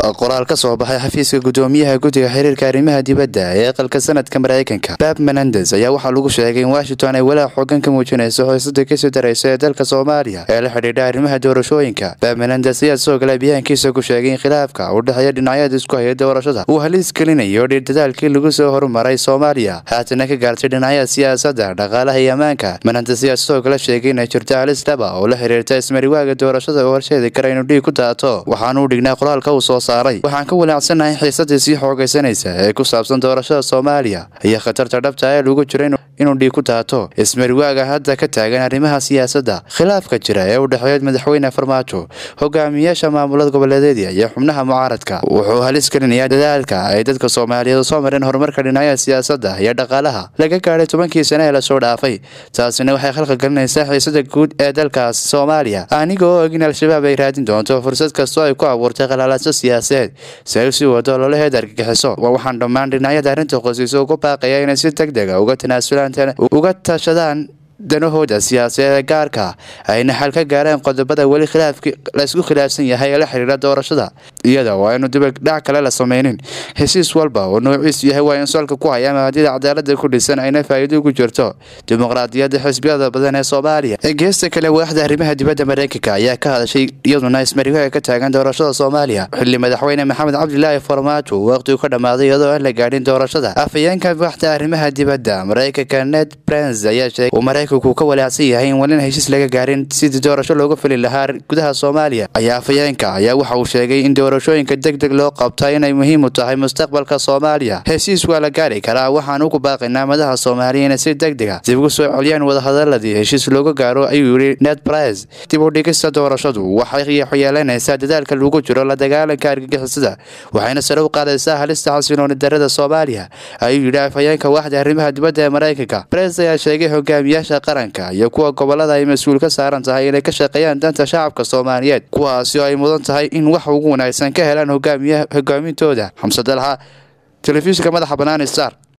qoraal ka soo baxay xafiiska gudoomiyaha guddiga xiriirka arrimaha dibadda ee aqalka sanadka mareykanka bab menendes ayaa waxaa lagu sheegay in washington ay walaac xoogan ka muujinayso xiisada kasii daraysa ee dalka soomaaliya ee la xidhiidha arrimaha doorashooyinka bab menendes ayaa sidoo kale biyaankiisa ku sheegay in khilaafka u dhexeeya dhinacyada isku haya doorashada uu haliis gelinayo dhiirdadaalkii lagu soo horumaray soomaaliya haatana ka gaartay dhinacyada siyaasadda dhaqaalaha iyo ammaanka menendes ayaa sidoo kale sheegay inay jirto halis dhaba oo la xiriirta ismariwaaga doorashada oo horseedi kara inuu dhiig ku daato waxaana u dhignaa qoraalka uu soo saaray waxaan ka walaacsannahay xiisadii sii xoogaysanaysa ee ku saabsan doorashada soomaaliya iyo khatarta dhabta ee lagu jiro inuu dhiig ku daato ismariwaaga hadda ka taagan arrimaha siyaasadda khilaafka jira ee u dhexeeya madaxweyne farmaajo hogaamiyaasha maamulada goboleedyada iyo xubnaha mucaaradka wuxuu halis gelinayaa dadaalka ay dadka soomaaliyeed soo mareen horumarka dhinacyada siyaasadda iyo dhaqaalaha laga gaadhay tobankii sane ee lasoo dhaafay taasina waxay khalqa gelinaysaa xiisada guud ee dalkaasi soomaaliya aniga oo og in al-shabaab ay raadin doonto fursad kastoo ay ku abuurtay qalaalaaso siyaasadeed si ay usii wado ololaheed argagixiso waxaan dhammaan dhinacyada arrinta qosiisa ugu baaqaya inay si deg dega uga tanaasulaan uga tashadaan danahooda siyaasadeeda gaarka ayna xal ka gaareen qodobada weli laysku khilaafsan yahay ee la xiriira doorashada iyada oo aynu dibadhac kale la sameynin hesiis walba oo noociisu yahay waa in solka ku haya mabaadida cadaalada ku dhisan ayna faa'iido ugu jirto dimuqraadiyadda xisbiyada badan ee soomaaliya geesta kale waaxda arrimaha dibadda mareykanka ayaa ka hadashay iyaduna ismariwaaga ka taagan doorashada soomaaliya xilli madaxweyne maxamed cabdilaahi farmaajo waqtigu ka dhammaaday iyadoo aan la gaadhin doorashada afhayeenka waaxda arrimaha dibadda mareykanka ned brens ayaa sheegay mareykanku ka walaacsan yahay in walin heshiis laga gaarin sidii doorasho looga fili lahaa gudaha soomaaliya ayaa afhayeenka ayaa waxa uu sheegay in doorashooyinka deg deg loo qabta inay muhiim u tahay mustaqbalka soomaaliya heshiis waa la gaari karaa waxaan ugu baaqaynaa madaha soomaaliya inay si deg dega dib ugu soo celiyaan wadahadaladii heshiis looga gaaro ayuu yidhi ned brice dib u dhigista doorashadu waxay yeelanaysaa dadaalka lagu jiro la dagaalanka argagixisada waxayna sare u qaadaysaa halista xasilooni darada soomaaliya ayuu yidhi afhayeenka waaxda arrimaha dibadda ee mareykanka brice ayaa sheegay hogaamiyaasha qaranka iyo kuwa gobolada ay mas-uul ka saaran tahay inay ka shaqeeyaan danta shacabka soomaaliyeed kuwaasi oo ay mudan tahay in wax ugu wanaagsan ka helaan hogaamintooda xamse dalxa telefishinka madaxa bannaan star